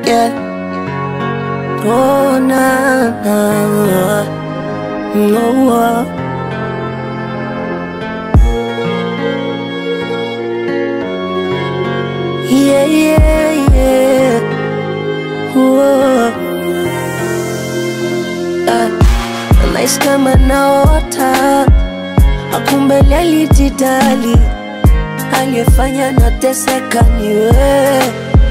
yeah. Oh, na, na, no, uh. Yeah, yeah, yeah. Whoa. Ah, nahisi kama naota, akumbe alijidali, aliyefanya nateseka ni wewe,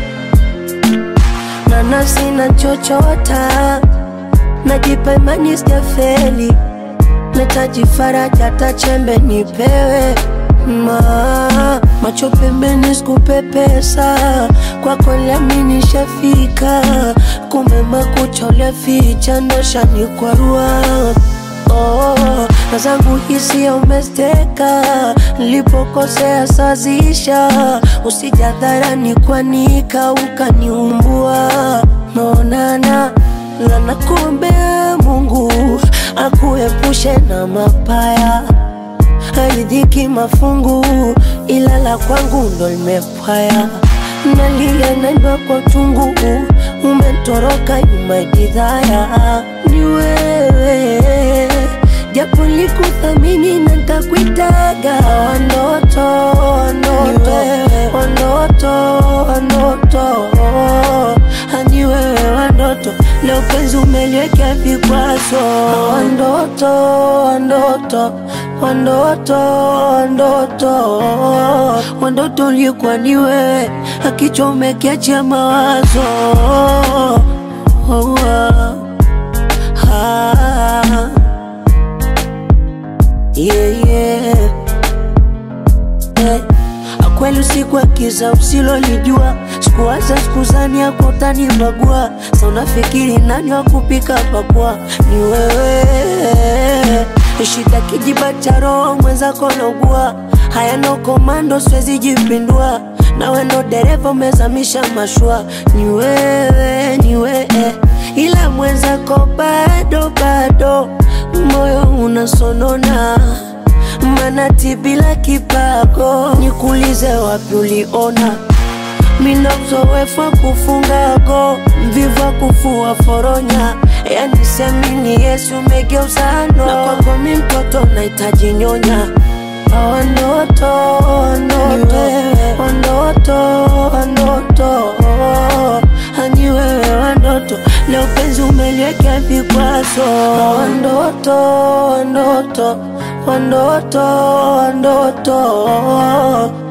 na nafsi na chochota, najipa imani sijafeli, nahitaji faraja, hata chembe nipewe ma macho pembeni sikupepesa kwako lami nishafika kumbe makucha uliaficha ndo shanikwarua oh, na zangu hisia umesteka nilipokosea sazisha usijadharani kwanika ukaniumbua naonana lana kuombea Mungu akuepushe na mapaya haridhiki mafungu, ila la kwangu ndo limepwaya. Nalia naimba kwa uchungu, umetoroka nyuma jidhaya. Ni wewe japo likuthamini na ntakuitaga wanoto wanoto wanoto wanoto hani wewe wandoto leo penzi umeliwekea vikwazo wandoto wandoto wandoto wandoto wandoto ulikuwa ni wewe akichomekea mawazo oh, ah, ah. Yeah, yeah. Eh, Kweli usiku akiza usilolijua, sikuwaza sikuzani yako utanibagua. Sa unafikiri nani wa kupika pakua? Ni wewe. Shida kijiba cha roho mwenzako naugua, hayana komando, siwezi jipindua. Nawe ndo dereva umezamisha mashua, ni wewe, ni wewe, ila mwenzako bado bado, moyo unasonona manati bila kipago, nikuulize wapi uliona mina uzoefu wa kufunga go, mvivu wa kufua foronya, yani semini Yesu umegeuza no, na kwako mi mtoto nahitaji nyonya Wandoto, wandoto, wandoto, wandoto, hani wewe wandoto, leo penzi umeliwekea vikwazo. Wandoto, wandoto, wandoto, wandoto,